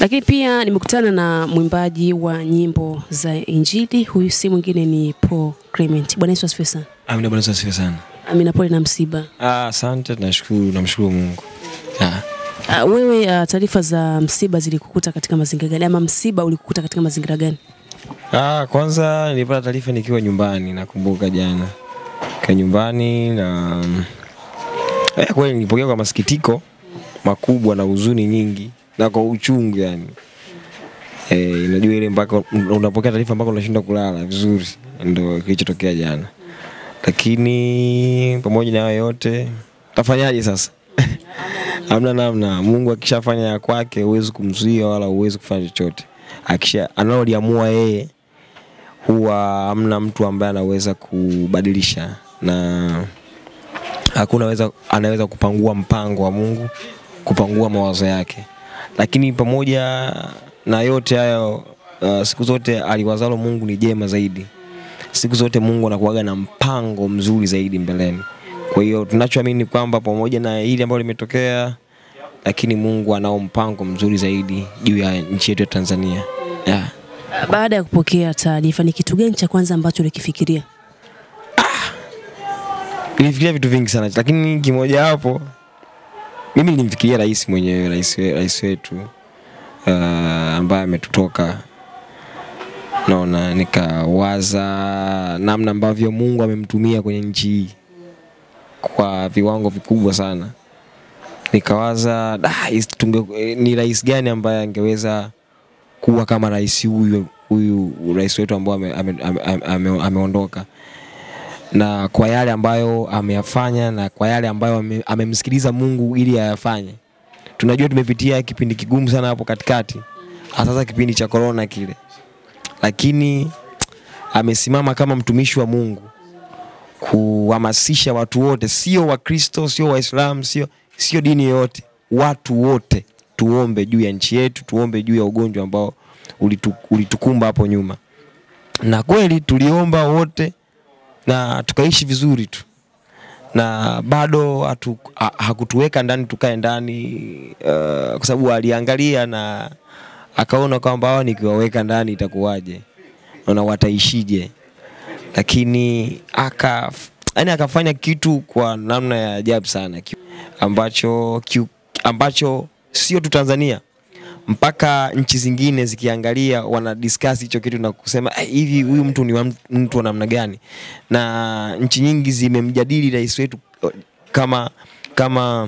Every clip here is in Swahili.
Lakini pia nimekutana na mwimbaji wa nyimbo za Injili, huyu si mwingine ni Paul Clement. Bwana Yesu asifiwe sana. Amina, Bwana Yesu asifiwe sana. Amina, pole na msiba. Ah, asante, tunashukuru, namshukuru Mungu. Ah. Uh, wewe uh, taarifa za msiba zilikukuta katika mazingira gani ama msiba ulikukuta katika mazingira gani? Ah, kwanza nilipata taarifa nikiwa nyumbani, nakumbuka jana kwa nyumbani na eh, kweli nilipokea kwa masikitiko makubwa na huzuni nyingi na kwa uchungu yani. Eh, unajua ile mpaka unapokea taarifa mpaka unashindwa kulala vizuri, ndio kilichotokea jana. Lakini pamoja na hayo yote, tafanyaje sasa? Hamna namna. Mungu akishafanya ya kwake huwezi kumzuia wala huwezi kufanya chochote. Akisha analoliamua yeye huwa hamna mtu ambaye anaweza kubadilisha na hakuna weza, anaweza kupangua mpango wa Mungu, kupangua mawazo yake. Lakini pamoja na yote hayo uh, siku zote aliwazalo Mungu ni jema zaidi. Siku zote Mungu anakuwaga na mpango mzuri zaidi mbeleni. Kwa hiyo tunachoamini kwamba pamoja na hili ambalo limetokea, lakini Mungu anao mpango mzuri zaidi juu ya nchi yetu ya Tanzania. Yeah. Uh, baada ya kupokea taarifa, ni kitu gani cha kwanza ambacho ulikifikiria? Nilifikiria vitu vingi sana, lakini kimoja hapo mimi nilimfikiria rais mwenyewe, rais, we- rais wetu uh, ambaye ametutoka naona, nikawaza namna ambavyo Mungu amemtumia kwenye nchi hii kwa viwango vikubwa sana. Nikawaza "Da, is- tunge, eh, ni rais gani ambaye angeweza kuwa kama rais huyu huyu rais wetu ambao ameondoka ame, ame, ame, ameondoka na kwa yale ambayo ameyafanya na kwa yale ambayo ame- amemsikiliza Mungu ili ayafanye. Tunajua tumepitia kipindi kigumu sana hapo katikati, hasa kipindi cha corona kile, lakini amesimama kama mtumishi wa Mungu kuhamasisha watu wote, sio Wakristo, sio Waislamu, sio sio dini yoyote, watu wote tuombe juu ya nchi yetu, tuombe juu ya ugonjwa ambao ulitu, ulitukumba hapo nyuma, na kweli tuliomba wote na tukaishi vizuri tu na bado hatu, ha, hakutuweka ndani tukae ndani uh, kwa sababu aliangalia na akaona kwamba hawa nikiwaweka ndani itakuwaje na wataishije, lakini aka yani akafanya kitu kwa namna ya ajabu sana ki- ambacho ki, ambacho sio tu Tanzania mpaka nchi zingine zikiangalia wana discuss hicho kitu na kusema "Eh, hivi huyu mtu ni wa mtu- mtu wa namna gani, na nchi nyingi zimemjadili rais wetu eh, kama kama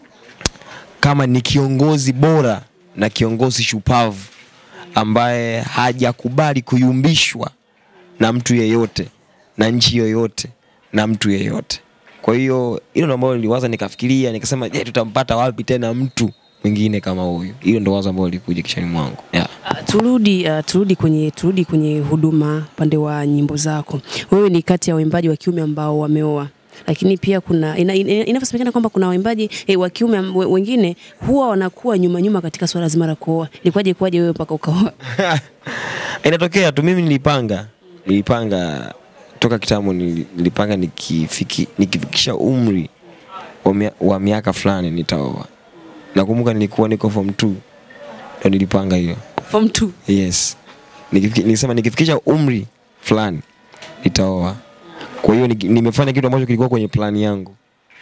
kama ni kiongozi bora na kiongozi shupavu ambaye hajakubali kuyumbishwa na mtu yeyote na nchi yoyote na mtu yeyote. Kwa hiyo hilo ndo ambalo niliwaza, nikafikiria, nikasema je, tutampata wapi tena mtu mwingine kama huyu? Hilo ndo wazo ambalo lilikuja kichwani mwangu yeah. Uh, turudi uh, turudi kwenye turudi kwenye huduma upande wa nyimbo zako. Wewe ni kati ya waimbaji wa kiume ambao wameoa lakini pia kuna ina, ina, inavyosemekana kwamba kuna waimbaji eh, wa kiume am- we- wengine huwa wanakuwa nyuma nyuma katika swala zima la kuoa. Ilikuwaje kwaje wewe mpaka ukaoa? Inatokea tu, mimi nilipanga nilipanga toka kitambo, nili- nilipanga nikifiki, nikifikisha umri wa, mia, wa miaka fulani nitaoa. Nakumbuka nilikuwa niko form 2 ndo nilipanga hiyo Form 2. Yes. Nikifiki- Nilisema nikifikisha umri fulani nitaoa. Kwa hiyo niki- nimefanya kitu ambacho kilikuwa kwenye plani yangu.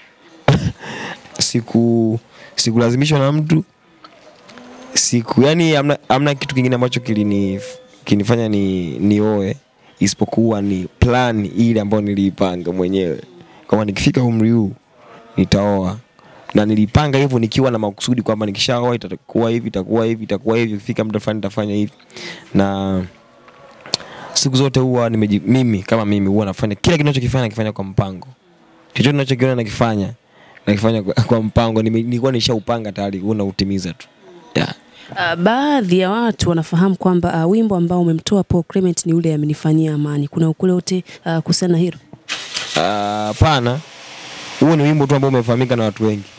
Siku sikulazimishwa na mtu. Siku yani amna, amna kitu kingine ambacho kilini kinifanya ni nioe isipokuwa ni plan ile ambayo niliipanga mwenyewe. Kama nikifika umri huu nitaoa na nilipanga hivyo nikiwa na makusudi kwamba nikishaoa itakuwa hivi itakuwa hivi itakuwa hivi ikifika muda fulani nitafanya hivi na siku zote huwa nimeji, mimi kama mimi huwa nafanya kila kitu ninachokifanya nakifanya kwa mpango chochote ninachokiona nakifanya nakifanya kwa, kwa mpango Nime- nilikuwa nishaupanga tayari huwa nautimiza tu yeah. Uh, baadhi ya watu wanafahamu kwamba uh, wimbo ambao umemtoa Paul Clement ni ule amenifanyia amani. Kuna ukule wote uh, kuhusiana na hilo? Ah, Hapana, huo ni wimbo tu ambao umefahamika na watu wengi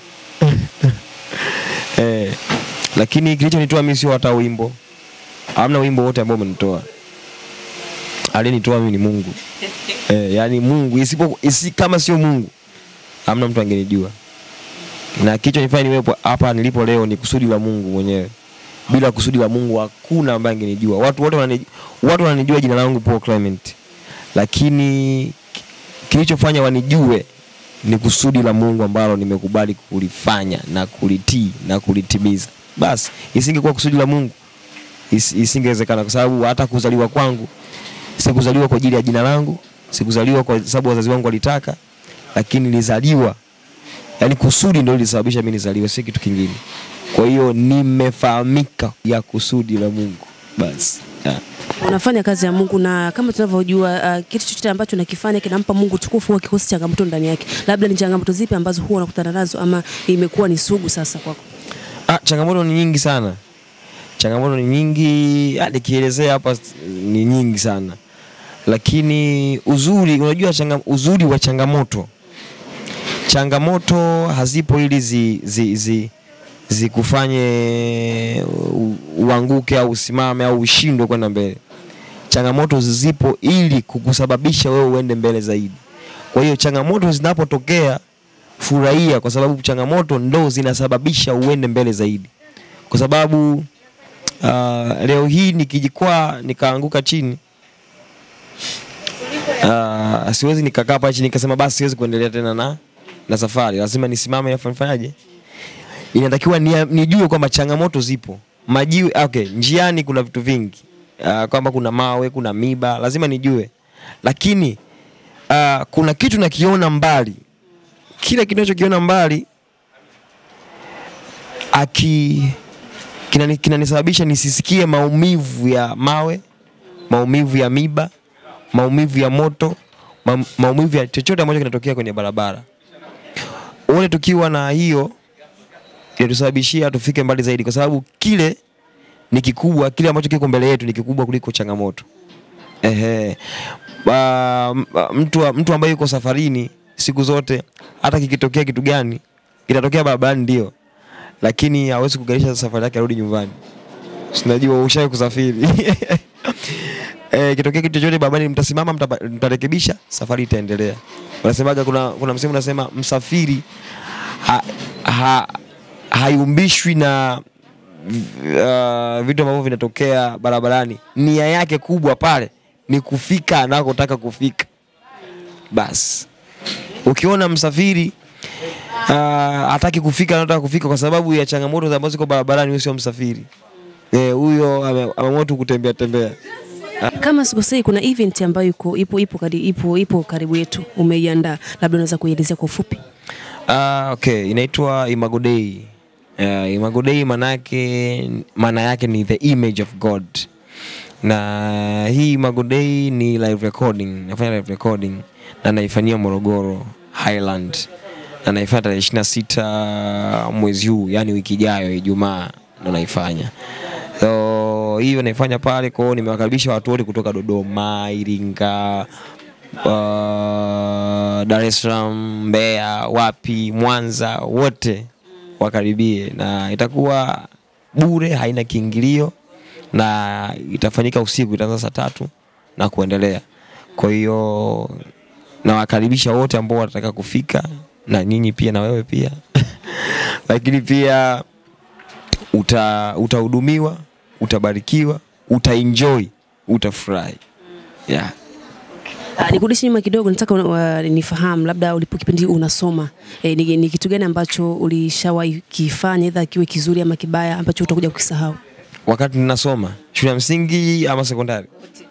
eh, lakini kilichonitoa mimi sio hata wimbo, hamna wimbo wote ambao umenitoa. Aliyenitoa mimi ni Mungu eh, yani Mungu isipo isi, kama sio Mungu hamna mtu angenijua, na kilichonifanya niwepo hapa nilipo leo ni kusudi la Mungu mwenyewe bila kusudi la Mungu hakuna ambaye angenijua. Watu wote wananijua, watu wananijua jina langu Paul Clement, lakini ki- kilichofanya wanijue ni kusudi la Mungu ambalo nimekubali kulifanya na kulitii na kulitimiza. Basi isingekuwa kusudi la Mungu is, isingewezekana, kwa sababu hata kuzaliwa kwangu sikuzaliwa kwa ajili ya jina langu, sikuzaliwa kwa sababu wazazi wangu walitaka, lakini nilizaliwa yani kusudi ndio lilisababisha mimi nizaliwe, si kitu kingine. Kwa hiyo nimefahamika ya kusudi la Mungu basi yeah. unafanya kazi ya Mungu na kama tunavyojua uh, kitu chochote ambacho nakifanya kinampa Mungu tukufu huwa kikosi changamoto ndani yake. Labda ni changamoto zipi ambazo huwa unakutana nazo ama imekuwa ni sugu sasa kwako? Ah, changamoto ni nyingi sana, changamoto ni nyingi, ah, nikielezea hapa s- ni nyingi sana, lakini uzuri, unajua changa, uzuri wa changamoto, changamoto hazipo ili zi, zi, zi, zikufanye u- uanguke au usimame au ushindwe kwenda mbele. Changamoto zipo ili kukusababisha wewe uende mbele zaidi. Kwa hiyo changamoto zinapotokea furahia, kwa sababu changamoto ndo zinasababisha uende mbele zaidi. Kwa sababu uh, leo hii nikijikwaa nikaanguka chini uh, siwezi nikakaa pale chini nikasema basi siwezi kuendelea tena na, na safari, lazima nisimame afu nifanyaje? Inatakiwa ni, nijue kwamba changamoto zipo majiwe, okay, njiani kuna vitu vingi uh, kwamba kuna mawe, kuna miba, lazima nijue, lakini uh, kuna kitu nakiona mbali kile kinachokiona mbali aki kinani- kinanisababisha nisisikie maumivu ya mawe, maumivu ya miba, maumivu ya moto, ma, maumivu ya chochote ambacho kinatokea kwenye barabara. Ule tukiwa na hiyo inatusababishia tufike mbali zaidi, kwa sababu kile ni kikubwa, kile ambacho kiko mbele yetu ni kikubwa kuliko changamoto. Ehe. Ba, m- ba- mtu, mtu ambaye yuko safarini siku zote, hata kikitokea kitu gani kitatokea barabarani, ndio, lakini hawezi kugarisha safari yake arudi nyumbani. Sinajua ushawahi kusafiri eh, kitokea kitu chochote barabarani, mtasimama, mtapa- mtarekebisha, safari itaendelea. Wanasemaga kuna, kuna msemo unasema msafiri ha, ha, hayumbishwi na uh, vitu ambavyo vinatokea barabarani. Nia yake kubwa pale ni kufika anakotaka kufika. Basi ukiona msafiri uh, hataki kufika anataka kufika kwa sababu ya changamoto ambazo ziko barabarani, huyo sio msafiri Eh, huyo ame- ameamua tu kutembea tembea. Kama sikosei, kuna event ambayo iko ipo ipo kari, ipo ipo karibu yetu, umeiandaa, labda unaweza kuielezea kwa ufupi? Ah, okay, inaitwa Imago Day. Uh, Imago Day manake maana yake ni the image of God. Na hii Imago Day ni live recording, nafanya live recording na naifanyia Morogoro Highland. Na naifanya tarehe 26 mwezi huu, yani wiki ijayo Ijumaa ndo naifanya. So hiyo naifanya pale kwao, nimewakaribisha watu wote kutoka Dodoma, Iringa, uh, Dar es Salaam, Mbeya, wapi, Mwanza, wote wakaribie, na itakuwa bure, haina kiingilio na itafanyika usiku, itaanza saa tatu na kuendelea. Kwa hiyo nawakaribisha wote ambao watataka kufika, na nyinyi pia, na wewe pia lakini pia uta utahudumiwa, utabarikiwa, utaenjoy, utafurahi yeah. Ah, Nikurudishe nyuma kidogo, nataka uh, nifahamu labda ulipo kipindi unasoma eh, ni, ni kitu gani ambacho ulishawahi kifanya aidha kiwe kizuri ama kibaya ambacho utakuja kukisahau? wakati ninasoma shule ya msingi ama sekondari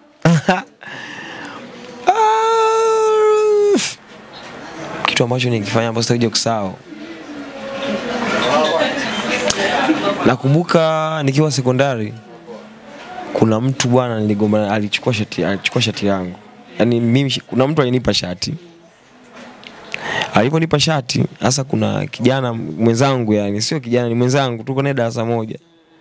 Ah, kitu ambacho nikifanya ambacho sitakuja kusahau nakumbuka nikiwa sekondari kuna mtu bwana niligombana alichukua shati alichukua shati yangu yaani mimi shi- kuna mtu alinipa shati aliponipa shati hasa kuna kijana mwenzangu yani sio kijana ni mwenzangu tuko naye darasa moja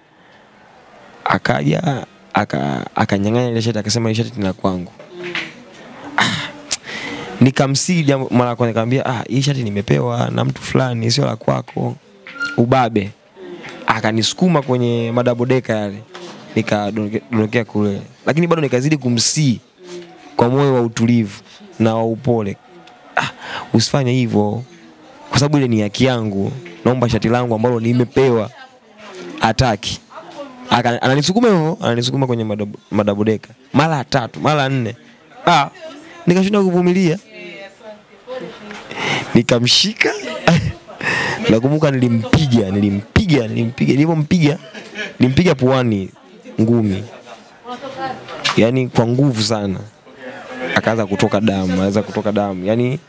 akaja aka- akanyang'anya ile shati akasema ile shati ni la kwangu Ah, nikamsii jambo mara ya kwanza nikamwambia ah hii shati nimepewa na mtu fulani sio la kwako ubabe akanisukuma kwenye madabodeka yale nikadondokea kule lakini bado nikazidi kumsii kwa moyo wa utulivu na wa upole ah, usifanye hivyo kwa sababu ile ni haki yangu naomba shati langu ambalo nimepewa ataki Aka- ananisukuma hivyo ananisukuma kwenye madabu- madabodeka mara ya tatu mara ya nne ah, nikashinda kuvumilia nikamshika nakumbuka nilimpiga nilimpiga nilimpiga nilivyompiga nilimpiga puani ngumi yani kwa nguvu sana akaanza kutoka damu anaweza kutoka damu yani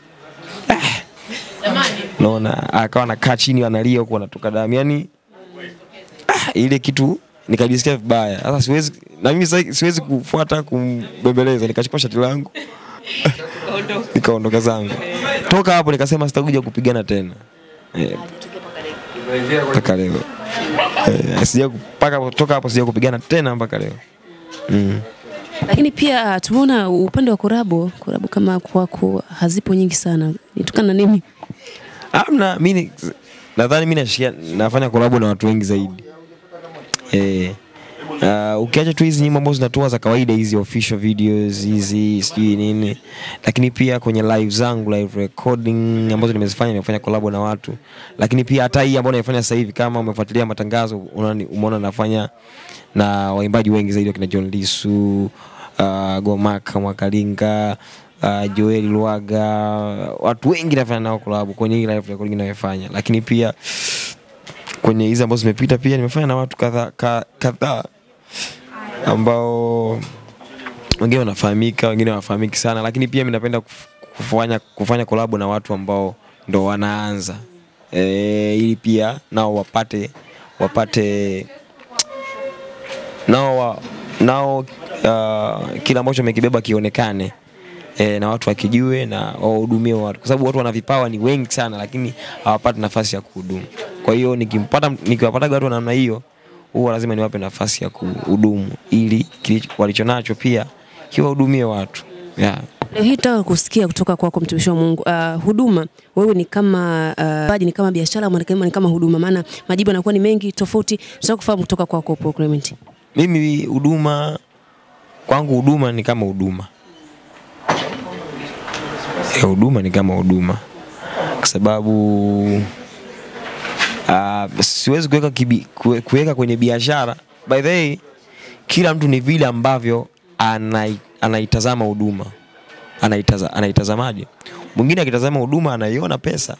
naona akawa nakaa chini analia huku anatoka damu yani ah, ile kitu nikajisikia vibaya sasa siwezi na mimi sasa siwezi kufuata kumbembeleza nikachukua shati langu nikaondoka zangu toka hapo nikasema sitakuja kupigana tena Eh, mpaka leo Eh, sija mpaka toka hapo sija kupigana tena mpaka leo mm. Lakini pia tumeona upande wa korabo, korabo kama kwako hazipo nyingi sana. Nitokana na nini? Amna, mimi nadhani mimi nashia nafanya kolabo na watu wengi zaidi. Eh. Uh, ukiacha tu hizi nyimbo ambazo zinatoa za kawaida hizi official videos hizi sijui nini, lakini pia kwenye live zangu live recording ambazo nimezifanya nimefanya kolabo na watu, lakini pia hata hii ambayo naifanya sasa hivi, kama umefuatilia matangazo, unaona- umeona nafanya na waimbaji wengi zaidi wakina John Lisu, uh, Gomaka Mwakalinga, uh, Joel Lwaga, watu wengi nafanya nao kolabo kwenye hii live recording ninayofanya, lakini pia kwenye hizi ambazo zimepita pia nimefanya na watu kadhaa ka- kadhaa ambao wengine wanafahamika, wengine hawafahamiki sana, lakini pia mimi napenda kuf- kufanya kufanya kolabo na watu ambao ndo wanaanza e, ili pia nao wapate wapate nao wa, nao uh, kile ambacho amekibeba kionekane e, na watu wakijue na wahudumie watu, kwa sababu watu wana vipawa ni wengi sana, lakini hawapati nafasi ya kuhudumu. Kwa hiyo nikimpata nikiwapata watu wa namna hiyo, huwa lazima niwape nafasi ya kuhudumu ili kilicho- walichonacho pia kiwahudumie watu yeah. Leo hii nataka kusikia kutoka kwako mtumishi wa Mungu. Uh, huduma wewe ni kama uh, baji ni kama biashara ama ni kama- ni kama huduma? Maana majibu yanakuwa ni mengi tofauti. Tunataka kufahamu kutoka kwako Paul Clement. Mimi huduma kwangu, huduma ni kama huduma Eh, huduma ni kama huduma kwa sababu uh, siwezi kuweka kibi- kue- kuweka kwenye biashara. By the way, kila mtu ni vile ambavyo anai, anaitazama huduma anaitaza, anaitazamaje. Mwingine akitazama huduma anaiona pesa,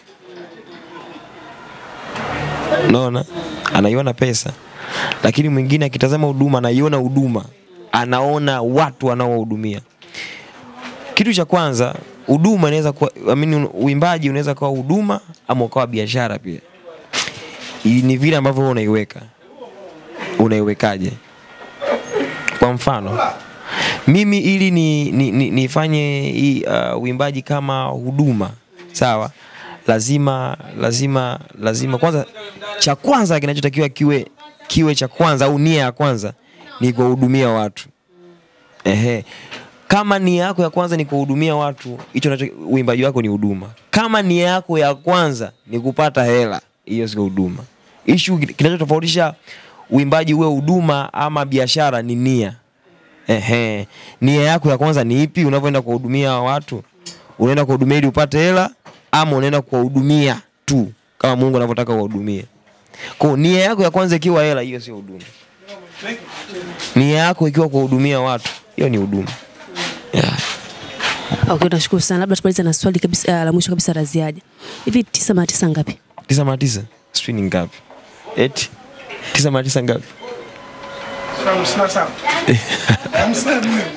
unaona, anaiona pesa, lakini mwingine akitazama huduma anaiona huduma, anaona watu wanaowahudumia. Kitu cha kwanza, huduma inaweza kuwa, I mean, uimbaji unaweza kuwa huduma ama ukawa biashara pia. Hii Ni vile ambavyo wewe unaiweka, unaiwekaje? Kwa mfano mimi ili ni, ni, ni, nifanye hii uh, uimbaji kama huduma sawa, lazima lazima lazima kwanza, cha kwanza kinachotakiwa kiwe kiwe cha kwanza au nia ya kwanza ni kuwahudumia watu. Ehe. Kama nia yako ya kwanza ni kuhudumia watu, hicho nacho uimbaji wako ni huduma. Kama nia yako ya kwanza ni kupata hela, hiyo sio huduma. Issue kinachotofautisha uimbaji uwe huduma ama biashara ni nia. Ehe. Nia yako ya kwanza ni ipi unavyoenda kuwahudumia watu? Unaenda kuwahudumia ili upate hela ama unaenda kuwahudumia tu kama Mungu anavyotaka uwahudumie? Kwa hiyo nia yako ya kwanza ikiwa hela, hiyo sio huduma. Nia yako ikiwa kuwahudumia watu, hiyo ni huduma. Yeah. Okay, nashukuru sana. Labda tumalize na swali kabisa uh, la mwisho kabisa la ziada. Hivi tisa mara tisa ngapi? Tisa mara tisa sijui ni ngapi? Eti tisa mara tisa ngapi? hamsini na saba hamsini na nne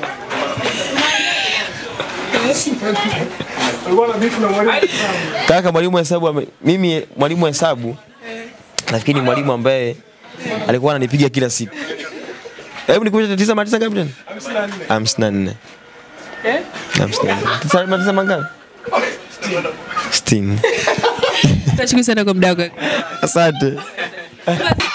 ulikuwa na bifu na mwalimu Kaka mwalimu wa hesabu ame, mimi mwalimu wa hesabu nafikiri ni mwalimu ambaye alikuwa ananipiga kila siku. Hebu nikumbushe tisa mara tisa ngapi tena? hamsini na nne Hamsini na nne. Hamsini na nne. Tisa mara tisa mangapi? Sitini. Nashukuru sana kwa muda wako. Asante. Basi.